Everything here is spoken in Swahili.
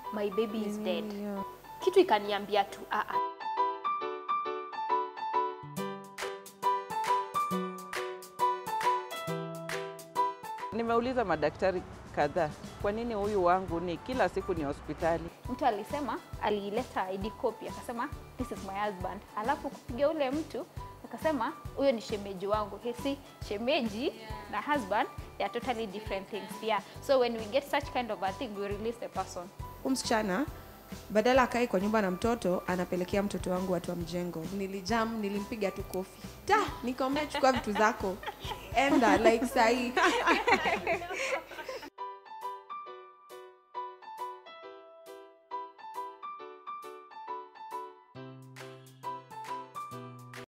my baby is dead Yeah. kitu ikaniambia tu ah, ah. Nimeuliza madaktari kadhaa, kwa nini huyu wangu ni kila siku ni hospitali? mtu alisema aliileta ID copy akasema this is my husband, alafu kupiga ule mtu akasema huyo ni shemeji wangu. Hisi shemeji na husband they are totally different things yeah. So when we get such kind of a thing we release the person. Huyu msichana badala akae kwa nyumba na mtoto anapelekea mtoto wangu watu wa mjengo. Nilijam, nilimpiga tu kofi. Ta, nikamwambia chukua vitu zako. Enda like sahi.